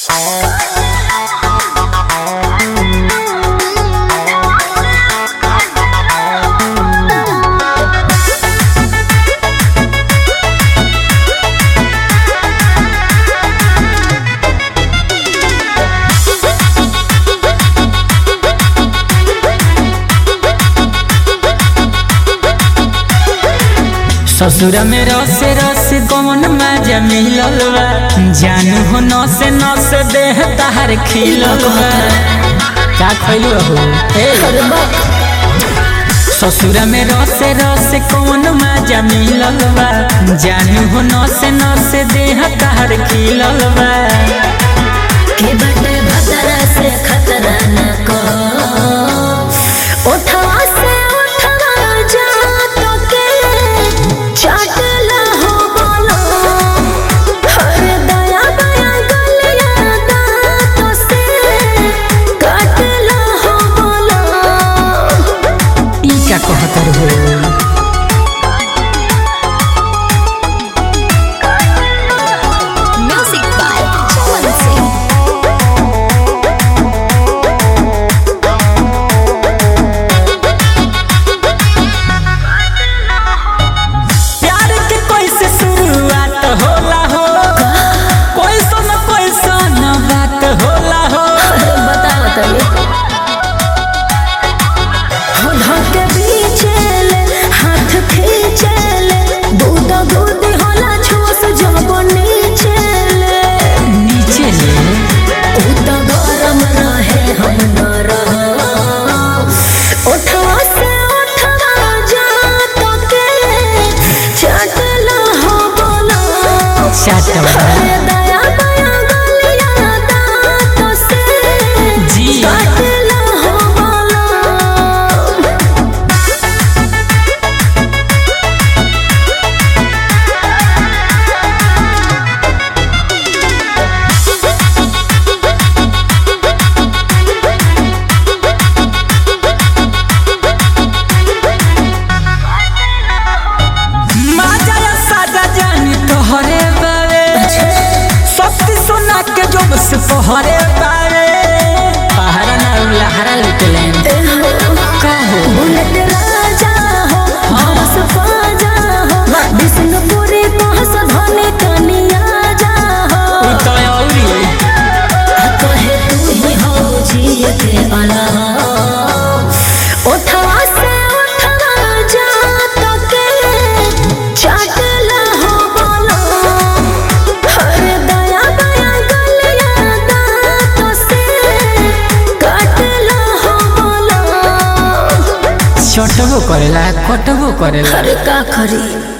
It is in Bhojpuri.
ससुर में रस रस कौन मजा मिलल बा जानू हो नस नस देह तार खिलल बा का खइलू हो ए ससुर में रस रस कौन मजा मिलल बा जानू हो नस नस देह तार खिलल बा के बटे भतरा से खतरा न को उठवा से उठवा जा तो के चाटला हो बोलो हर दया बया गलिया दांतों से काटला हो बोलो ई का कहतर हो म्यूजिक बाय चमन सिंह प्यार के कैसे शुरुआत होला हो कैसन कैसन बात होला हो बताओ तनी हो धके बीचेले हाथ खींचेले दूध दूध होला छोस जब नीचेले नीचे ले ऊ तो गरम रहे हम न रहो उठवा से उठवा जा तो के चटला हो बोलो चाटवा। अरे दया दया गलिया दांतों से जी। काटला हो बोलो माजा या साजा जानी तोहरे बारे सस्ती सोना के जोब से तोहरे बारे पहाड़ा ना लहरा लुटले कहो बुलेट राजा हो हंस बाजा हो विष्णुपुरी कहस धने कनिया जा हो उ तो औरी कहे तू ही हो जिए के अला उठवा से उठवा जा तो के चाटला हो बोलो हर दया दया गलिया दांतों से काटला हो बोलो छोटबो करेला कटबो करेला अरे का खरी